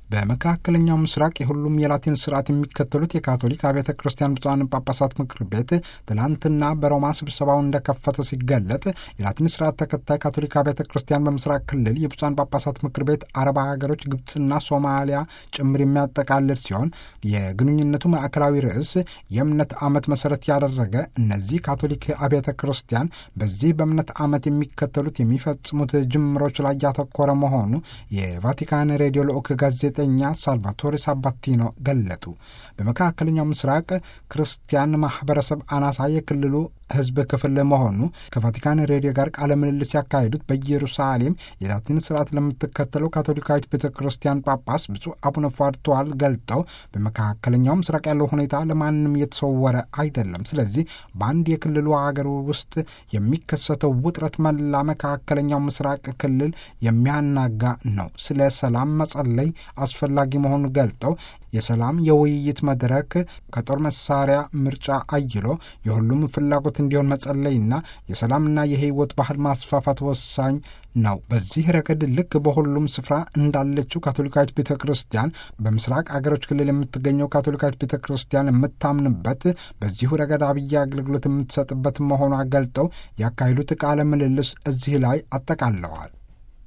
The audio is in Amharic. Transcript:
በመካከለኛው ምስራቅ የሁሉም የላቲን ስርዓት የሚከተሉት የካቶሊክ አብያተ ክርስቲያን ብፁዓን ጳጳሳት ምክር ቤት ትላንትና በሮማ ስብሰባው እንደከፈተ ሲገለጥ የላቲን ስርዓት ተከታይ ካቶሊክ አብያተ ክርስቲያን በምስራቅ ክልል የብፁዓን ጳጳሳት ምክር ቤት አረብ ሀገሮች ግብፅና ሶማሊያ ጭምር የሚያጠቃልል ሲሆን የግንኙነቱ ማዕከላዊ ርዕስ የእምነት ዓመት መሰረት ያደረገ እነዚህ ካቶሊክ አብያተ ክርስቲያን በዚህ በእምነት ዓመት የሚከተሉት የሚፈጽሙት ጅምሮች ላይ ያተኮረ መሆኑ የቫቲካን ሬዲዮ ልዑክ ጋዜጠኛ ሳልቫቶሬ ሳባቲኖ ገለጡ። በመካከለኛው ምስራቅ ክርስቲያን ማህበረሰብ አናሳ የክልሉ ሕዝብ ክፍል መሆኑ ከቫቲካን ሬዲዮ ጋር ቃለ ምልልስ ያካሄዱት በኢየሩሳሌም የላቲን ስርዓት ለምትከተለው ካቶሊካዊት ቤተ ክርስቲያን ጳጳስ ብፁዕ አቡነ ፏርተዋል ገልጠው በመካከለኛው ምስራቅ ያለው ሁኔታ ለማንም የተሰወረ አይደለም። ስለዚህ በአንድ የክልሉ ሀገር ውስጥ የሚከሰተው ውጥረት መላ መካከለኛው ምስራቅ ክልል የሚያናጋ ነው። ስለ ሰላም መጸለይ አስፈላጊ መሆኑን ገልጠው የሰላም የውይይት መድረክ ከጦር መሳሪያ ምርጫ አይሎ የሁሉም ፍላጎት እንዲሆን መጸለይና የሰላምና የህይወት ባህል ማስፋፋት ወሳኝ ነው። በዚህ ረገድ ልክ በሁሉም ስፍራ እንዳለችው ካቶሊካዊት ቤተ ክርስቲያን በምስራቅ አገሮች ክልል የምትገኘው ካቶሊካዊት ቤተ ክርስቲያን የምታምንበት በዚሁ ረገድ አብይ አገልግሎት የምትሰጥበት መሆኗ ገልጠው ያካሄዱት ቃለ ምልልስ እዚህ ላይ አጠቃለዋል።